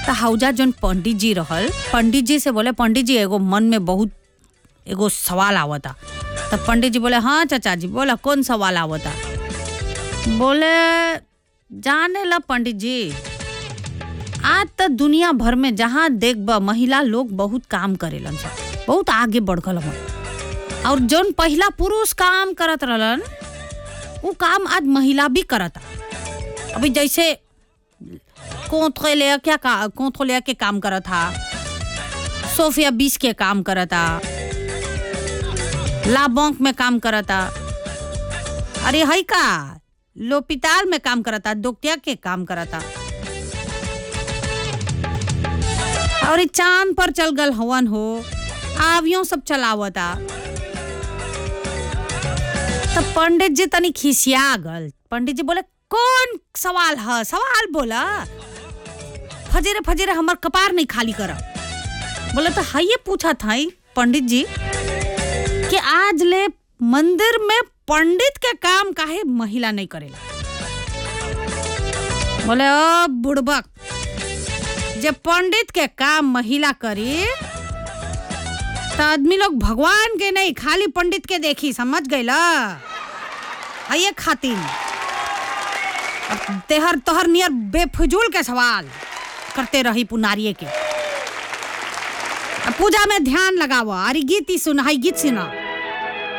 त हौजा जौन पंडित जी रहल पंडित जी से बोले पंडित जी एगो मन में बहुत एगो सवाल आवता त पंडित जी बोले हाँ चाचा जी बोला कौन सवाल आवता बोले जाने ला पंडित जी आज त दुनिया भर में जहाँ देखब महिला लोग बहुत काम करेलन सब बहुत आगे बढ़ गल हन और जौन पहला पुरुष काम करत रहलन वो काम आज महिला भी करता अभी जैसे कोंथले क्या का कोंथले के काम करत था सोफिया बीस के काम करता लाबोंक में काम करता अरे हई का लोपिताल में काम करता दोकटिया के काम करता और ई चांद पर चल गल हवन हो आवियों सब चलावता तो पंडित जी तनी खिसिया गल पंडित जी बोले कौन सवाल है सवाल बोला फजेरे फजेरे हमर कपार नहीं खाली कर बोले तो हाँ ये पूछा था ही पंडित जी कि आज ले मंदिर में पंडित के काम काहे महिला नहीं करेला बोले ओ बुड़बक जब पंडित के काम महिला करी तो आदमी लोग भगवान के नहीं खाली पंडित के देखी समझ गई ला ये खातिर अब तेहर तोहर नियर बेफजूल के सवाल करते रही पुनारिये के अब पूजा में ध्यान लगावा अरे गीत ही सुना है गीत सुना